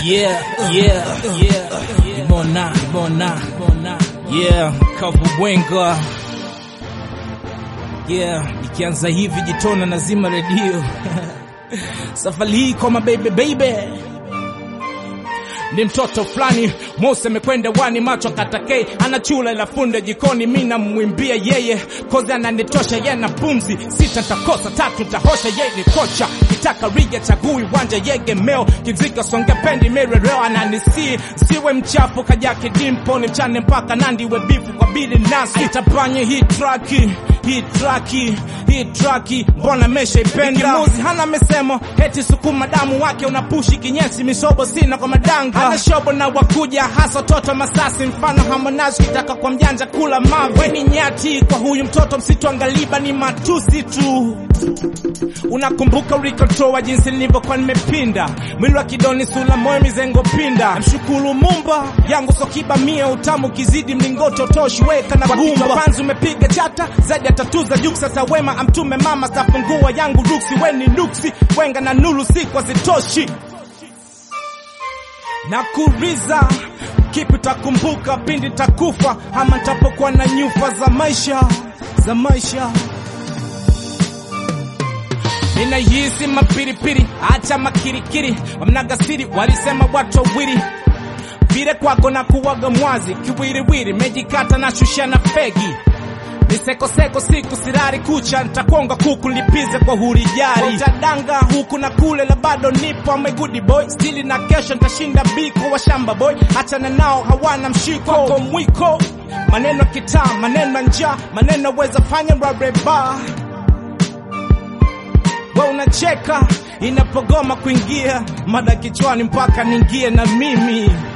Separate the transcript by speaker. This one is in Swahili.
Speaker 1: Yeah, yeah, yeah. Imona, imona, imona. Yeah, Kavubwenga. Yeah, ikianza hivi jitona nazima redio. Safari hii kwa mababy baby. Ni mtoto fulani Mose amekwenda wani macho katakei ana chula ila funde jikoni mi namwimbia yeye kozi ananitosha ye na pumzi sita takosa tatu tahosha ye ni kocha kitaka riga chagui wanja yegemeo kizika songe pendi mirereo ananisi siwe mchafu kajake dimpo ni mchane mpaka nandi we bifu kwa bili nasi itapanye hii traki hii traki hii traki mbona meshaipenda muzi hana mesemo heti sukuma damu wake unapushi kinyesi misobo sina kwa madanga hana shobo na wakuja hasa toto masasi mfano Harmonize kitaka kwa mjanja kula mawe ni nyati kwa huyu mtoto msitu angaliba ni matusi tu unakumbuka ulikotoa jinsi nilivyokuwa nimepinda mwili wa kidoni sula moyo mizengo pinda mshukuru mumba yangu sokiba mia utamu kizidi mlingoti utoshi weka na gumba panzi umepiga chata zaidi atatuza juk sasa wema amtume mama safungua yangu ruksi weni nuksi wenga na nulu sikwa zitoshi na kuriza kipi takumbuka pindi takufa ama ntapokuwa na nyufa za maisha za maisha ninahisi mapiripiri acha makirikiri wamnagasiri walisema watu wawili vile kwako na kuwaga mwazi kiwiriwiri mejikata na shusha na fegi nisekoseko siku sirari kucha ntakonga kuku lipize kwa hurijari tadanga huku na kule la bado nipo ame good boy stili na kesho ntashinda biko wa shamba boy achana nao hawana mshiko kwa mwiko maneno ya kitaa maneno ya njaa maneno weza fanya rareba we unacheka inapogoma kuingia mada kichwani mpaka niingie na mimi